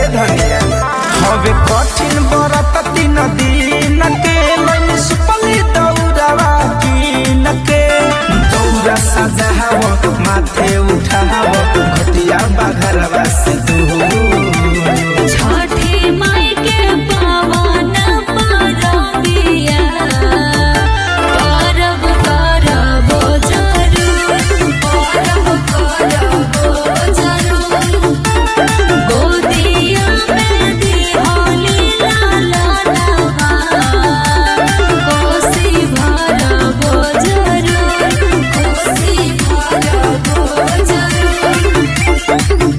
धनिया हवे कठिन बरत तीन दिन के लैन सुपली दौड़ावा कीन के दौड़ा सजाव माथे उठाव घटिया बाघरवा से दूर छठी माई के पावन परबिया परब करबो जरूर परब करबो जरूर गोदिया में दिहोली लालनवा कोसी भरबो जरूर कोसी भरबो जरूर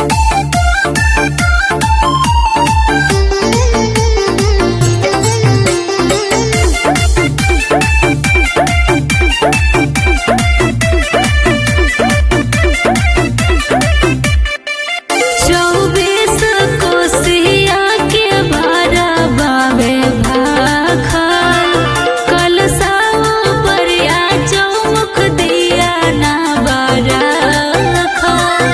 चौबीस कोसिया के भरा बाबे भाखल कल साव परिया चौमुख दिया ना बरखल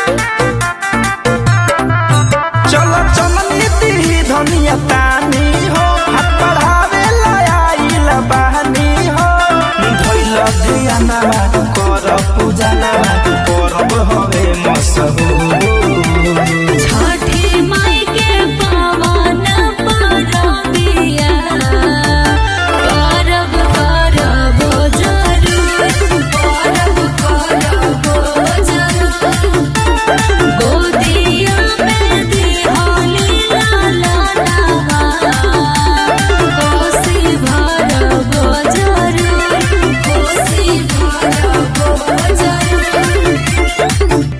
चलो चलन नीति धनिया तानी हो हाथ बढ़ावे लाइल बहानी हो धैल धियानवा कर पूजा नवा करब हवे मसहूर छठी माई के पावन परबिया परब करबो जरूर परब करबो जरूर गोदिया में दिहोली लालनवा कोसी भरबो जरूर कोसी भरबो जरूर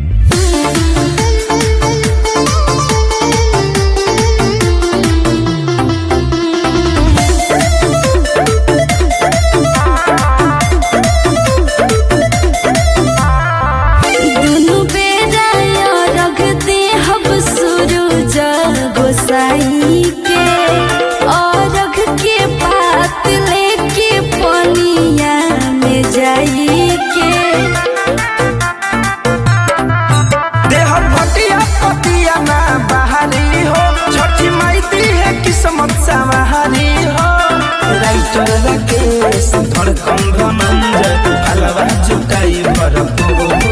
दुनु बेरा रख दे हब सूरज गोसाई के और रख के पात लेके पनिया में जाई के देह भटिया पतिया ना बहारी हो छठी माई दी है किस्मत सवारी हो राइटर राकेश धड़कन धनंजय हलवा जुटाई भरपूर